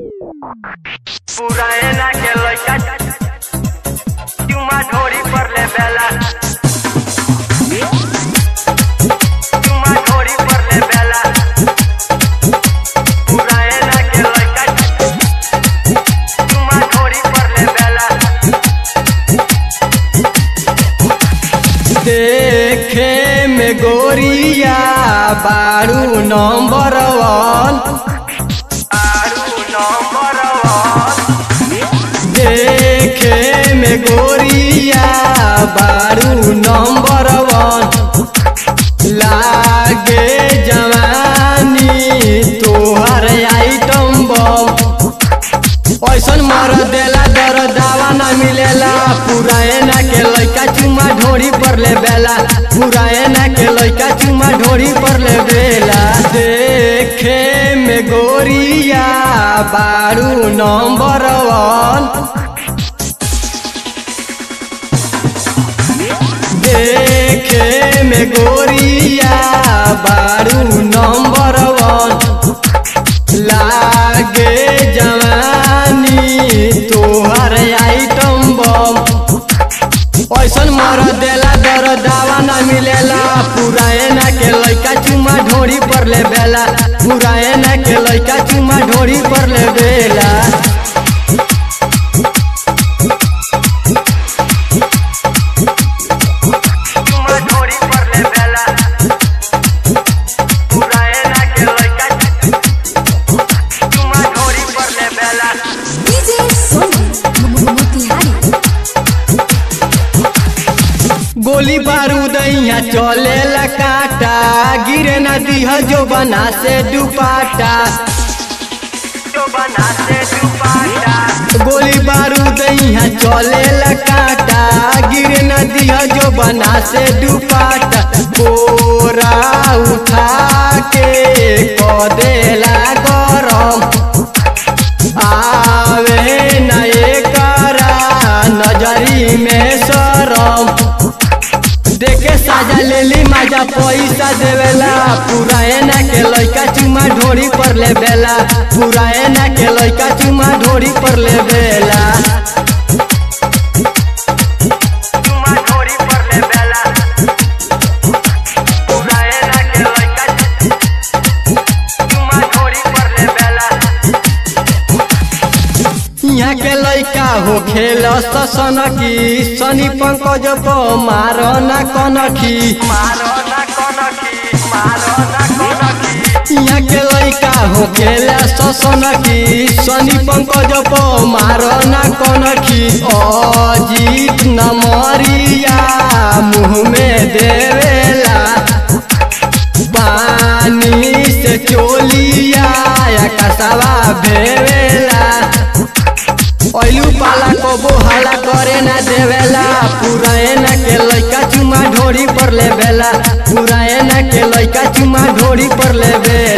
पुराना के लइका चुमा ढोरी पर ले बेला चुमा ढोरी पर ले बेला पुराना के लइका चुमा ढोरी पर ले बेला देखे में गोरिया बारू नंबर वन आरू नंबर वन देखे में गोरिया बारू नंबर वन लागे जवानी तोहर आइटम बम ऐसन मर देला दर दावा ना मिलेला पुराना के लइका चुमा ढोरी पर ले बेला पुराना के लइका चुमा ढोरी पर ले बेला देखे में गोरिया बारू नंबर वन देखे में गोरिया बारू नंबर वन लागे जवानी तोहर आइटम बम ऐसन मर देला दर दावा ना मिलेला पुराना के लइका चुमा ढोरी पर ले बेला पुराना के लइका चुमा ढोरी पर ले बेला चुमा ढोरी पर ले बेला पुराना के लइका चुमा ढोरी पर ले बेला DJ Sony Mutihari गोली बारूद यहाँ चले काटा गिरे न दिह जो बना से दुपाटा जो बना से दुपाटा गोली बारूद यहाँ चले काटा गिरे न दिह जो बना से दुपाटा बोरा उठा के कदेला गरम आवे न एकरा नजरी में शरम देखे साजा लेली माजा पैसा देवेला पुराना के लइका चुमा ढोरी पर ले बेला पुराना के लइका चुमा ढोरी पर ले बेला चुमा ढोरी पर ले बेला पुराना के लइका चुमा ढोरी पर ले बेला यहाँ के लइका हो खेल सनकी शनि पंकज प मारो ना कनखी मारो ना कनखी मारो ना कनखी यहाँ के लइका हो खेल सनकी शनि पंकज प मारो ना कनखी अजीत नमरिया मुँह में देवेला पानी से चोलिया या कसवा भेवेला ऐलू पाला को बोहाला करे ना देवेला पुराना के लइका चुमा ढोरी पर ले बेला पुराना के लइका चुमा ढोरी पर ले बेला